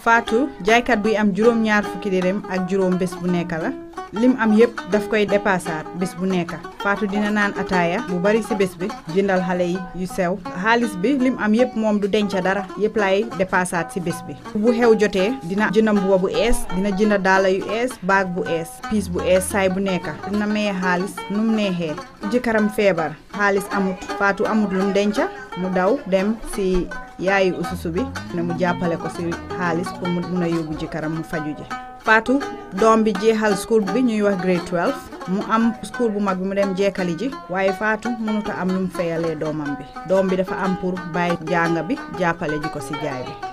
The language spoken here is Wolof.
Fatou jaaykat buy am juróom ñaar fukki dërëm ak juróom bés bu nekk la lim am yépp daf koy dépassaat bés bu nekk Fatou dina naan ataaya bu bari ci bés bi jëndal xale yi yu sew xaalis bi lim am yépp moom du denca dara yépp lay dépassaat ci bés bi bu xew jotee dina jënd mbuba bu ees dina jënd daala yu ees baag bu ees piis bu ees saay bu nekk dina maye xaalis nu mu neexee jëkkëram feebar xaalis amut Fatou amut lum denca mu daw dem ci yaayu ususu bi ne mu jàppale ko ci xaalis pour mu mun a yóbbu jëkkëram mu faju ji Fatou doom bi jeexal school bi ñuy wax grade 12 mu am school bu mag bi mu dem jeekali ji waaye Fatou mënut a am lu mu fayalee doomam bi doom bi dafa am pour bàyyi jàng bi jàppale ji ko ci jaay bi